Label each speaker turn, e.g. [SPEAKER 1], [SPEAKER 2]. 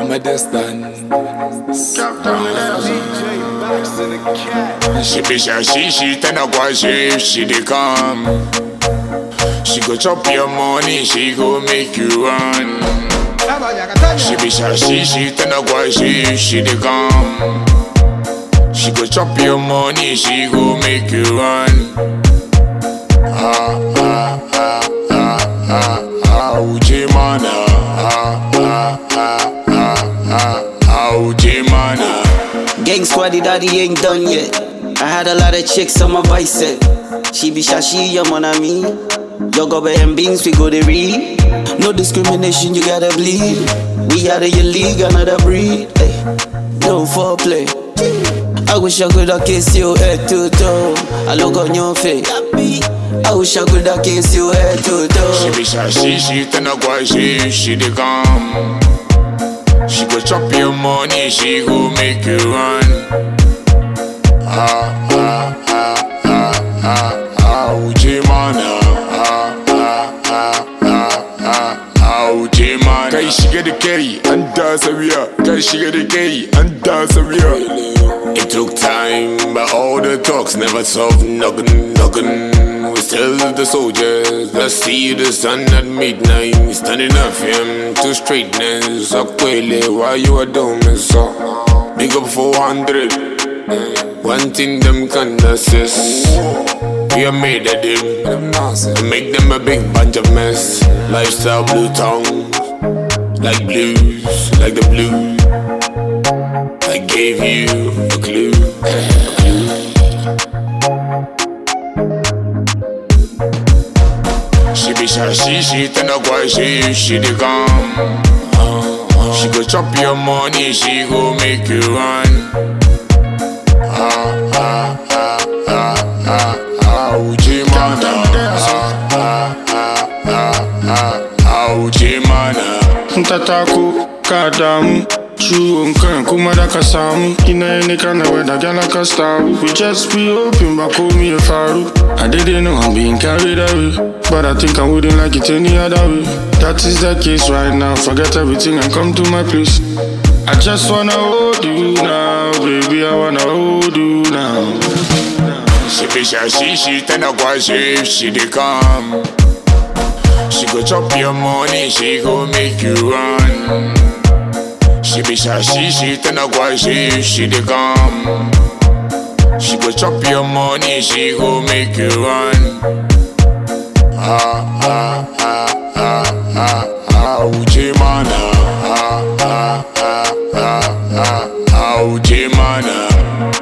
[SPEAKER 1] from a distance. She be shy, she she ten a go she she dey come. She go chop your money, she go make you run. She be shy, she she ten a go she she dey come. She go chop your money, she go make you run. Ah ah ah ah ah ah, Uji mana. Ah ah ah ah ah ah, Uji mana.
[SPEAKER 2] Gang squaddy daddy ain't done yet. I had a lot of chicks on my bicep. She be shashi, your mon ami. Yo go and beans, we go to read. No discrimination, you gotta bleed. We out of your league, another breed. Ay, no foreplay. I wish I could have kissed you head to toe. I look on your face. I wish I could have kissed you head to
[SPEAKER 1] She
[SPEAKER 2] toe.
[SPEAKER 1] be shy, she she ten a go she she dey come. She go chop your money, she go make you run. Ah ah ah ah ah ah, Uji mana. Ah ah ah ah ah ah, Uji mana. Kai shiga da carry, an da sabiya. Kai shiga da carry, an da sabiya. It took time, but all the talks never solved nothing, nothing. We still the soldiers. Let's see the sun at midnight. Standing up him to straightness. Akwele, why you are doing so? Big up 400. One thing them can assist. We are made of them. To make them a big bunch of mess. Lifestyle blue tongue. Like blues, like the blues. I gave you a clue. A clue. She be shy, she she ten a go she she dey come. She go chop your money, she go make you run. Ah ah ah ah ah ah, Uji mana. Ah ah ah ah ah ah, Uji mana.
[SPEAKER 3] Ntataku ka damu ciwon kan kuma da ka samu ina ne kana wada gyala ka staru we just be open ba komi ya faru I didn't know I'm being carried away but I think I wouldn't like it any other way that is the case right now forget everything and come to my place I just wanna hold you now baby I wanna hold you now
[SPEAKER 1] She be shy, she she ten a go she she dey come. She go chop your money, she go make you run. She be shy, she she ten a go she she dey come. She go chop your money, she go make you run. Ah ah ah ah ah ah, Uji mana. Ah ah ah ah ah ah, Uji mana.